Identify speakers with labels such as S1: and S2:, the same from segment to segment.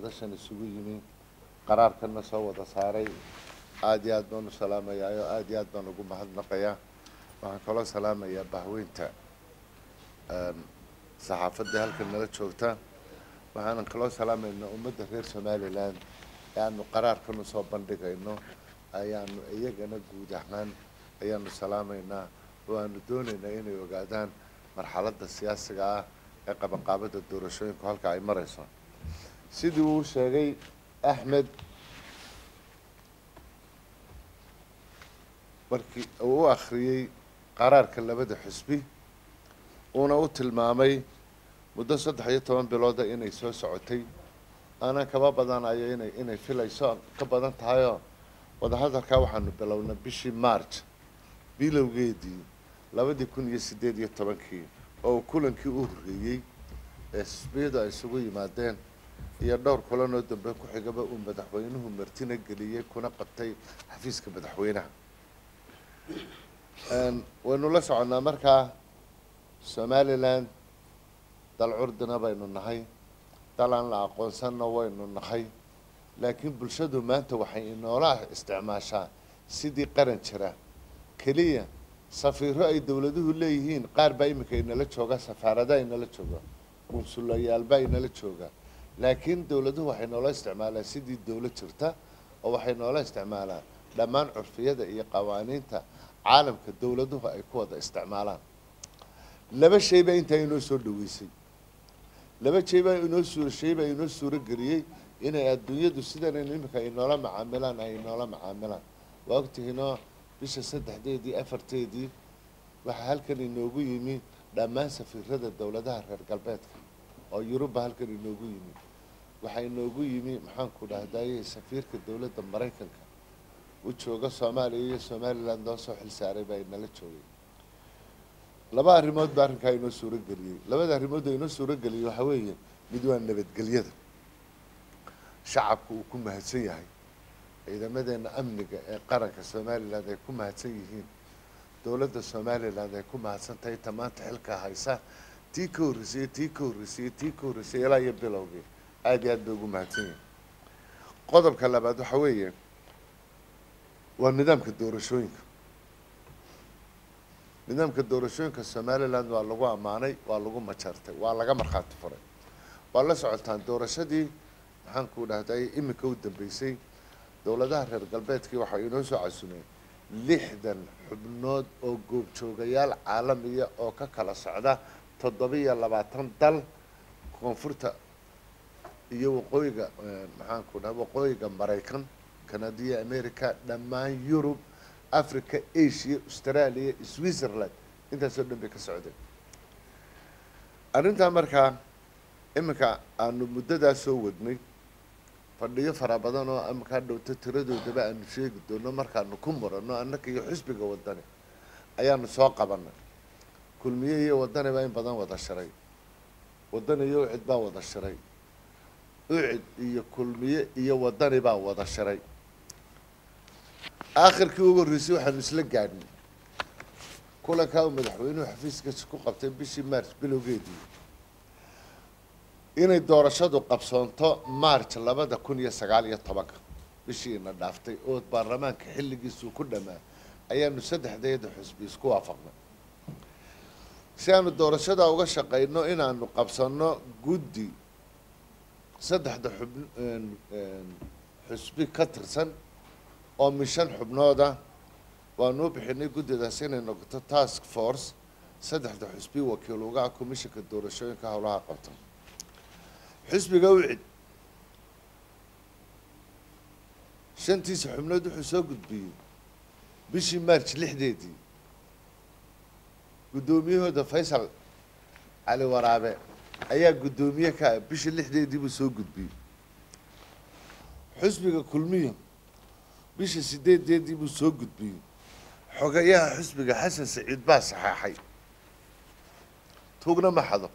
S1: madashan isugu yimi qaraarkana soo wada saaray aada iyo aad baan u salaamayaa oo aada iyo aad baan ugu mahadnaqayaa waxaan kaloo salaamayaa bahweynta saxaafadda halkan nala joogta waxaanan kaloo salaamaynaa ummadda reer somalilan ee aanu qaraarkan usoo bandhigayno ayaanu iyagana guud ahaan ayaanu salaamaynaa oo aanu doonaynaa inay ogaadaan marxaladda siyaasiga ah ee qabanqaabada doorashooyinku halka ay marayso sidii uu sheegay axmed markii uu u akhriyey qaraarka labada xisbi uuna u tilmaamay muddo saddex iyo toban bilooda inay soo socotay aanan kaba badanayo inay inay filayso ka badan tahayoo wadahadalkaa waxaanu bilownay bishii march bilowgeedii labadii kun iyo siddeed iyo tobankii oo kulankii u horreeyey ee xisbiyadu ay isugu yimaadeen iyo dhowr kulanoo dambe ku xigaba uu madaxweynuhu martina geliyey kuna qabtay xafiiska madaxweynaha waynu la soconnaa markaa somalilan dal curdina baynu nahay dal aan la aqoonsanna waynu nahay laakiin bulshadu maanta waxay inoola isticmaashaa sidii qaran jira keliya safiiro ay dowladuhu leeyihiin qaar baa iminka inala jooga safaaradaha inala jooga qunsulayaalbaa inala jooga laakiin dowladuhu waxay noola isticmaalaan sidii dowlad jirta oo waxay noola isticmaalaan dhammaan curfiyada iyo qawaaniinta caalamka dowladuhu ay ku wada isticmaalaan laba shay baa intaa inoo soo dhaweysay laba shay baa inoo suur shay baa inoo suuro geliyey inay adduunyadu sidanaynu iminka ay noola macaamilaan ay noola macaamilaan waa ogtihiinoo bisha saddexdeedii afarteedii waxaa halkan inoogu yimi dhammaan safiirada dowladaha reer galbeedka oo yuruba halkan inoogu yimi waxaa inoogu yimi maxaanku dhahdaye safiirka dowladda maraykanka u jooga soomaaliya iyo somalilan loo soo xil saaray baa inala joogay laba arrimood baa arrinkaa inoo suuro geliyey labada arrimood oo inoo suuro geliyey waxaa weeye mid waa nabadgelyada shacabku uu ku mahadsan yahay ciidamadeena amniga ee qaranka somalilan ay ku mahadsan yihiin dowladda somalilan ay ku mahadsan tahay ta maanta xilkaa haysa tii ka horreysay tii ka horreysay tii ka horreysay ilaa iyo bilowgii aada iyo aad bay ugu mahadsan yihiin qodobka labaad waxaa weeye waa nidaamka doorashooyinka nidaamka doorashooyinka somalilan waa lagu ammaanay waa lagu majartay waa laga markhaati furay waa la socotaan doorashadii maxaanku dhahday iminka u dambeysay dowladaha reer galbeedkii waxay inoo soo casumeen lixdan xubnood oo goobjoogayaal caalamiya oo ka kala socda toddoba-iyo labaatan dal koonfurta iyo waqooyiga maxaanku dhaha waqooyiga maraykan canadiya america dhammaan yurub africa asia australia switzerland intaasoo dhan bay ka socdeen arrintaa markaa iminka aanu muddadaas soo wadnay fadhiyo fara badan oo iminkaa dhowto tiradoodaba aanu sheegi doono markaanu ku murano annaka iyo xisbiga wadani ayaanu soo qabanay kulmiye iyo wadani baa in badan wada shiray wadani iyo ucid baa wada shiray ucid iyo kulmiye iyo wadani baa wada shiray aakhirkii ugu horreysay waxaanu isla gaadhnay kulankaa uu madaxweynuhu xafiiskiisa ku qabtay bishii march bilowgeedii inay doorashadu qabsoonto march labada kun iyo sagaal iyo tobanka bishii ina dhaaftay oo baarlamaanka xilligiisuu ku dhammaa ayaanu saddexdeeda xusbi isku waafaqnay si aanu doorashada uga shaqayno inaanu qabsanno guddi saddexda xub xusbi ka tirsan oo mishan xubnooda waanuu bixinay guddidaas inay noqoto task force saddexda xusbi wakiil ugaha commishanka doorashooyinka howlaha qabta xisbiga ucid shantiisa xubnood wuxuu soo gudbiyey bishii march lixdeedii guddoomiyahooda faysal cali waraabe ayaa guddoomiye ka ah bishii lixdeedii buu soo gudbiyey xisbiga kulmiyo bishii sideedeedii buu soo gudbiyey xogayaha xisbiga xasan saciid baa saxeexay tuugna ma xado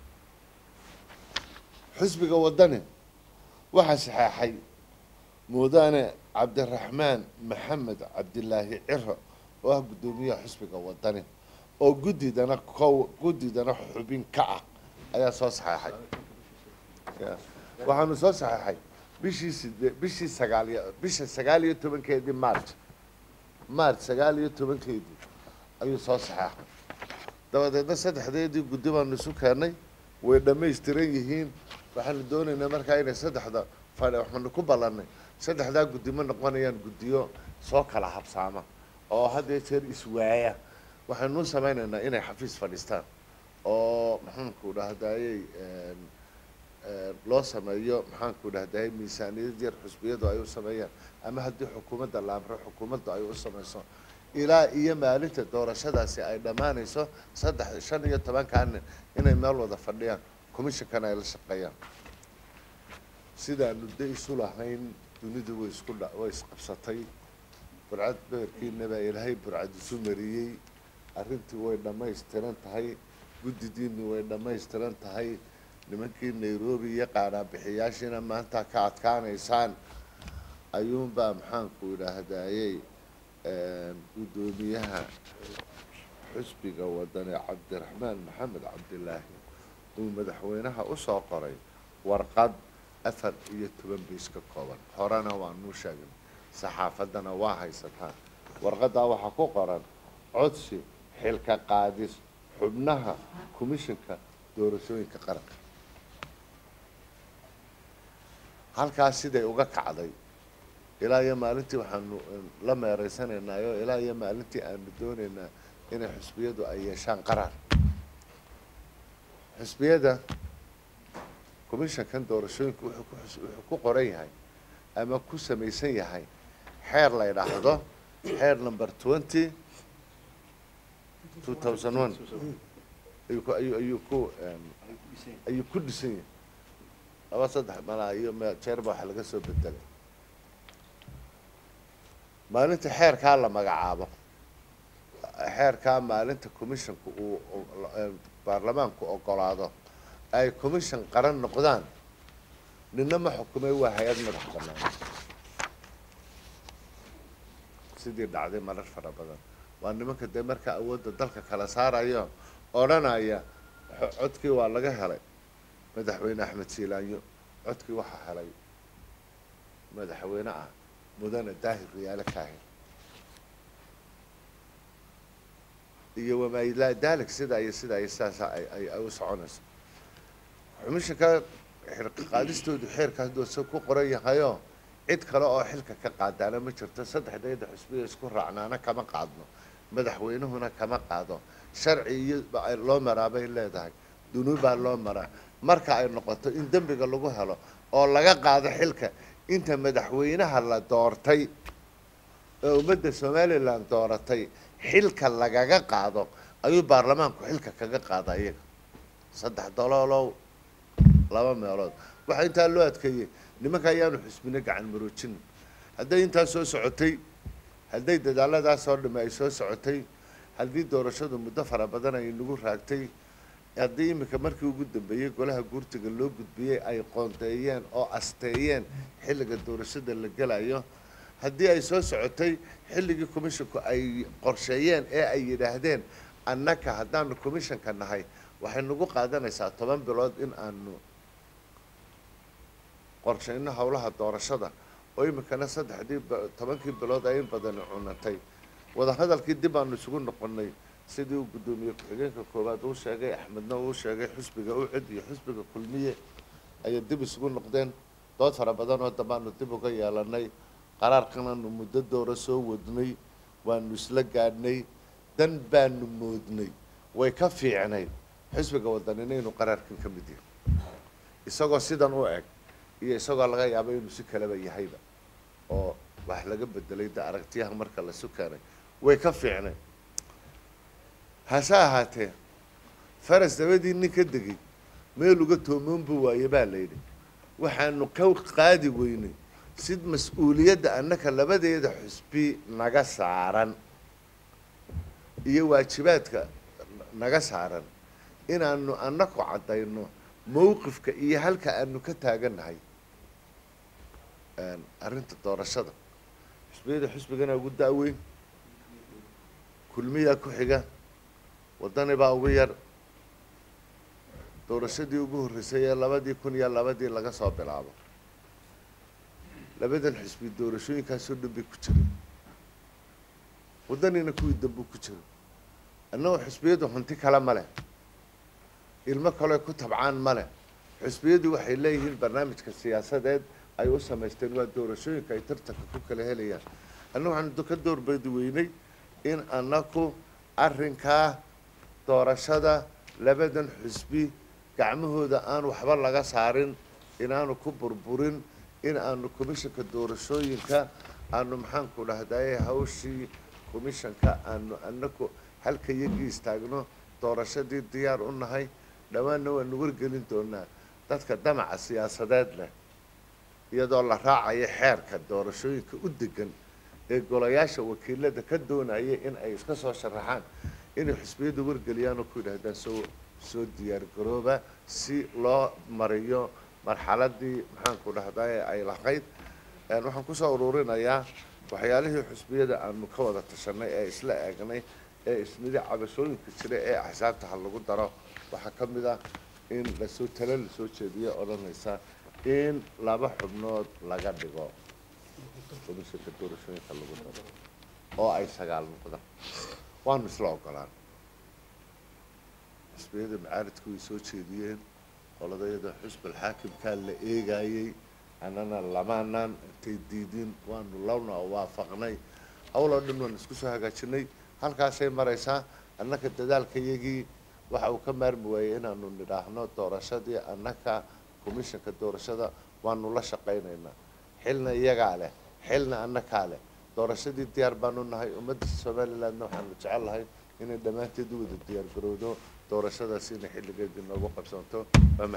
S1: xisbiga wadani waxaa saxeexay muudane cabdiraxmaan maxamed cabdilaahi ciro oo ah guddoomiyaha xisbiga wadani oo guddidana ko guddidana xubin ka ah ayaa soo saxeexay waxaanu soo saxeexay bishii side bishii sagaal iyo bisha sagaal iyo tobankeedii march march sagaal iyo tobankeedii ayuu soo saxeexay dabadeedna saddexdeedii guddi baanu isu keennay way dhammaystiran yihiin waxaanu doonaynaa markaa inay saddexda fadhi waxaanu ku ballannay saddexdaa guddi ma noqonayaan guddiyo soo kala habsaama oo had iyo jeer iswaaya waxaanu samaynaynaa inay xafiis fadhiistaan oo maxaanku dhahdayey loo sameeyo maxaanku dhahdayey miisaaniyad yar xusbiyadu ay u sameeyaan ama haddii xukuumadda la amro xukuumaddu ay u samayso ilaa iyo maalinta doorashadaasi ay dhammaanayso saddex shan iyo tobankaa nin inay meel wada fadhiyaan commissionkana ay la shaqeeyaan sidaanu de isu lahayn dunidu way isku dha way isqabsatay burcad beerkiina baa ilaahay burcad isu mariyey arrintii way dhammaystiran tahay guddidiinni way dhammaystiran tahay nimankii nairobi iyo qaadhaabixiyaashiina maanta ka adkaanaysaan ayuunbaa maxaanku idhaahdayey guddoomiyaha xusbiga wadane cabdiraxmaan maxamed cabdilaahi uu madaxweynaha usoo qoray warqad afar iyo toban biis ka kooban horena waanuu sheegnay saxaafaddana waa haysataa warqaddaa waxaa ku qoran codsi xilka qaadis xubnaha commissionka doorashooyinka qaranka halkaas siday uga kacday ilaa iyo maalintii waxaanu la meeraysanaynaayo ilaa iyo maalintii aanu doonaynaa inay xusbiyadu ay yeeshaan qaraar xusbiyada commissionkan doorashooyinka wuxuu ku xus- wuxuu ku qoran yahay ama ku samaysan yahay xeer la yidhaahdo xeer number twenty two thousand one ayuu ku ayuu ayuu ku em, ayuu ku dhisan yahay laba saddex malaa iyo me- jeerba waxa laga soo bedelay maalinta xeerkaa la magacaabo xeerkaa maalinta commissionku uu u- em, baarlamaanku ogolaado ay commission qaran noqdaan nina ma xukumay waa hay-ad madax bannaan sidii dhacday marar fara badan waa nimanka dee marka awoodda dalka kala saarayo odhanaya xo- codkii waa laga helay madaxweyne axmed siilaanyo codkii waxaa helay madaxweyne ah mudane daahir riyaale kaahin iyo wamaa ilaa daalik sidaa iyo sidaa iyo sidaasa ay ay ay u soconayso xumishanka xilka qaadistoodu xeerka hadduu se ku qoran yahayo cid kale oo xilka ka qaadaana ma jirto saddexdeeda xusbiya isku raacnaana kama qaadno madaxweynuhuna kama qaado sharci iyo ba- ay loo maraa bay leedahay dunuubbaa loo maraa marka ay noqoto in dembiga lagu helo oo laga qaado xilka inta madaxweynaha la doortay ee ummadda somalilan dooratay xilka lagaga qaado ayuu baarlamaanku xilka kaga qaada iyaga saddex doloolow laba meelood waxaa intaa loo adkeeyey nimanka ayaanu xusbino gacan maroojin hadday intaa soo socotay hadday dadaalladaas oo dhamme ay soo socotay haddii doorashadu muddo fara badan ay nagu raagtay haddii iminka markii ugu dambeeyey golaha guurtiga loo gudbiyey ay qoondeeyeen oo asteeyeen xilliga doorashada la gelayo haddii ay soo socotay xilligii commissionku ay qorsheeyeen ee ay yidhaahdeen annaka haddaanu commissionka nahay waxay nagu qaadanaysaa toban bilood in aanu qorshayno howlaha doorashada oo iminkana saddexdii ba- tobankii bilood ay in badani cunatay wadahadalkii dib aanu isugu noqonay sidii uu guddoomiye ku-xigeenka koowaad uu sheegay axmedna uu sheegay xusbiga ucid iyo xusbiga kulmiye ayay dib isugu noqdeen dood fara badan oo dambaanu dib uga yeelanay qaraarkanaanu muddo doora soo wadnay waanu isla gaadhnay dan baanu moodnay way ka fiicnayd xusbiga wadanina inuu qaraarkan ka mid yahay isagoo sidan u eg iyo isagoo laga yaabo inuu si kaleba yahayba oo wax laga bedelay da aragtiyaha marka lasu keenay way ka fiicnay hase ahaatee faras dabadii nin ka degay meel uga toomoon buu waaye baa la yidhi waxaanu ka qaadi weynay sid mas-uuliyadda annaka labadeeda xusbi naga saaran iyo waajibaadka naga saaran inaanu annaku caddayno mowqifka iyo halka aanu ka taagannahay arrinta doorashada xusbiyada xusbigana ugu da'weyn kulmiyaa ku xiga waddani baa ugu yar doorashadii ugu horreysay ee labadii kun iyo labadii laga soo bilaabo labadan xisbi doorashooyinkaasoo dhan bay ku jiray waddanina kuwii dambuu ku jiro annagoo xisbiyadu hanti kale ma leh ilmo kale ku tabcaan ma leh xisbiyadu waxay leeyihiin barnaamijka siyaasadeed ay u samaysteen waa doorashooyinka ay tartanka ku kala helayaan annagu waxaanu ka doorbidi weynay in annaku arrinkaa doorashada labadan xisbi gacmahooda aan waxba laga saarin inaanu ku burburin in aanu commishanka doorashooyinka aanu maxaanku dhahdaye hawshii commishanka aanu annaku halka yagii istaagno doorashadii diyaar u nahay dhowaanna waanu wargelin doonaa dadka damaca siyaasadeed leh iyadoo la raacayo xeerka doorashooyinka u degan ee golayaasha wakiilada ka doonaya in ay iska soo sharaxaan inay xisbiyadu wargeliyaan oo ku yidhaahdaan soo soo diyaar garooba si loo mariyo marxaladii maxaanku dhahdaye ay lahayd waxaan kusoo ururinayaa waxyaalihii xisbiyada aanu ka wada tashanay ee isla eegnay ee isnidi cabashooyinka jira ee axsaabta ha lagu daro waxaa ka mid ah in lasoo talo lasoo jeediyo odhanaysa in laba xubnood laga dhigo komishanka doorashooyinka lagu daro oo ay sagaal noqdaan waanu isla ogolaan xisbiyada macaaridku way soo jeediyeen qoladayada xusbal xaakimkaa la eegayey annana lamaanaan intay diidin waanu lawna waafaqnay hawloo dhan waan isku soo hagaajinay halkaasay maraysaa annaka dadaalkayagii waxa uu ka maarmi waayey inaanu nidhaahno doorashadii annaka commishanka doorashada waanu la shaqaynaynaa xilna iyagaa leh xilna annakaa leh doorashadii diyaar baanu nahay ummadda somalilandna waxaanu jecel lahay inay dhammaanteed u wada diyaar garowdo doorashadaas inay xilligeedii noogu qabsanto